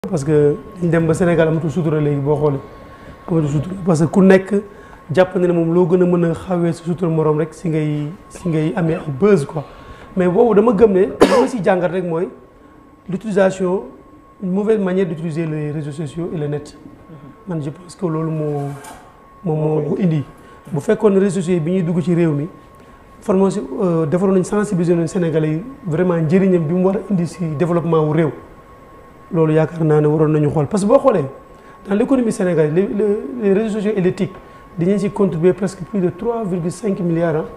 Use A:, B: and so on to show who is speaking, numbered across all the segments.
A: parce que dañ dem ba Sénégal amatul sutura léegi boo xoolee amatul sutura parce que ku nekk jàpp na ne moom loo gën a mën a xawee sa sutura morom rek si ngay si ngay amee ay buzz quoi mais boobu dama gëm ne li ma si jàngat rek mooy l'utilisation une mauvaise manière d'utiliser les réseaux sociaux et le net man je pense que loolu moo moom moo ko indi bu fekkoon ne réseaux sociaux yi bi ñuy dugg ci réew mi formation defaroon nañ sensibiliser nañ Sénégalais yi vraiment njëriñam bi mu war a indi si développement wu réew loolu yaakaar naa ne waroon nañu xool parce que boo xoolee dans l'économie sénégalaise les les réseaux sociaux et les TIC dañu si contribuer presque plus de 3,5 milliards hein,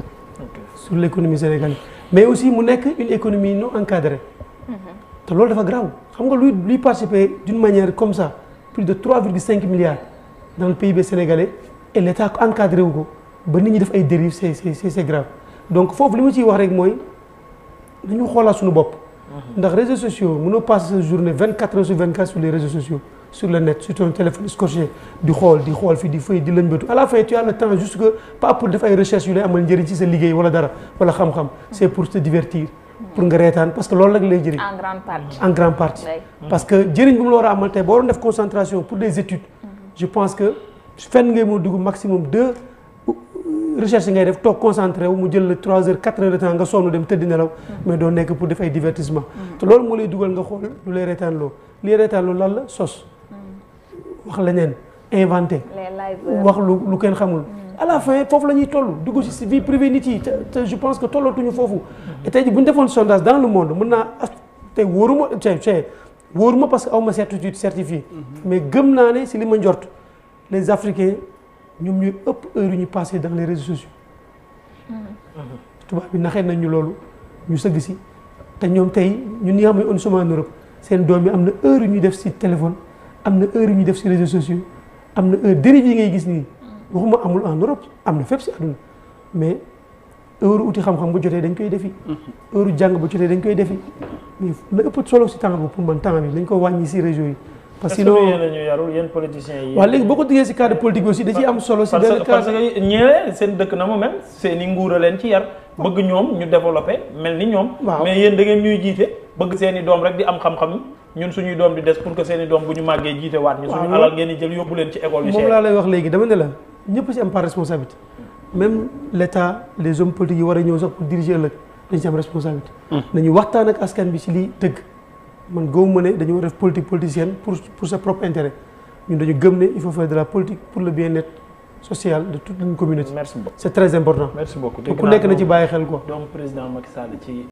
A: sur l'économie sénégalaise mais aussi mu nekk une économie non encadrée te loolu dafa grave xam nga luy luy participer d'une manière comme ça plus de 3,5 milliards dans le PIB sénégalais et l'État encadré wu ko ba nit ñi def ay dérives c'est c'est c'est grave donc foofu li ma ciy wax rek mooy nañu xoolaat suñu bopp ndax réseaux sociaux mënoo passer sa journée 24 heures sur 24 sur les réseaux sociaux sur le net sur ton téléphone scotché di xool di xool fii di fay di lëñbëtu à la fin tu as le temps juste que pas pour def ay recherches yu lay amal njëriñ ci sa liggéey wala dara wala xam-xam c'est pour te divertir pour nga reetaan parce que loolu rek lay jëriñ
B: en grande partie.
A: en grande partie
B: Oui.
A: parce que jëriñ bi mu la war a amal tey boo doon def concentration pour des études je pense que fenn ngay moo dugg maximum deux recherche ngay def toog concentré wu mu jël la trois heures quatre heures de temps nga sonn dem tëdd nelaw mais doo nekk pour def ay divertissement te loolu moo lay dugal nga xool lu lay reetaan loo li reetaan loo lan la sos wax leneen inventé
B: les live
A: wax lu lu kenn xamul à la fin foofu la ñuy toll dugg ci si vie privée nit yi te te je pense que tollatuñu foofu et tey ji bu ñu defoon sondage dans le monde mën naa as tey wóoruma tey tey wóoruma parce que aw ma certitude certifié mais gëm naa ne si li ma njort les africains ñoom ñooy ëpp heure yu ñu passé dans les réseaux sociaux tubaab bi naxee nañ ñu loolu ñu sëgg si te ñoom tey ñun ñi nga xam ne on sommes en Europe seen doom yi am na heure yu ñuy def si téléphone am na heure yu ñuy def si réseaux sociaux am na heure dérive yi ngay gis nii waxuma amul en Europe am na fépp si àdduna mais heure uti xam-xam bu jotee dañ koy defi heure jàng bu jotee dañ koy defi mais la ëpp solo si temps bi pour man temps bi dañ ko wàññi si réseau yi parce que
C: est-ce que
A: sinon
C: yéen a ñu yarul yéen politiciens yi.
A: waaw léegi boo ko diggee si cadre politique bi aussi da ciy am solo si
C: parce
A: benn
C: que parce
A: cadre
C: que ñëwee seen dëkk na mu mel seen i nguur a leen ci yar bëgg ñoom ñu développé mel ni ñoom.
A: Waaw.
C: mais yéen da ngeen ñuy jiite bëgg seen i doom rek di am xam-xam ñun suñuy doom di des pour que seen i doom bu ñu màggee jiite waat ñu.
A: Waaw,
C: suñu
A: loolu-
C: alal ngeen di jël yóbbu leen ci école yu
A: moom
C: cher.
A: laa lay wax léegi dama ne la ñëpp si am par responsabilité même l'État les hommes politiques yi war a ñëw sax pour diriger ëllëg dañ si am responsabilité nañu waxtaan ak askan bi si lii dëgg man gëwuma ne dañu war a def politique politicienne pour pour sa propre intérêt ñun dañu gëm ne il faut faire de la politique pour le bien-être social de toute une communauté
C: merci beaucoup
A: c'est très important
C: merci beaucoup.
A: ku nekk na ci bàyyi xel quoi
C: donc président Macky Sall ci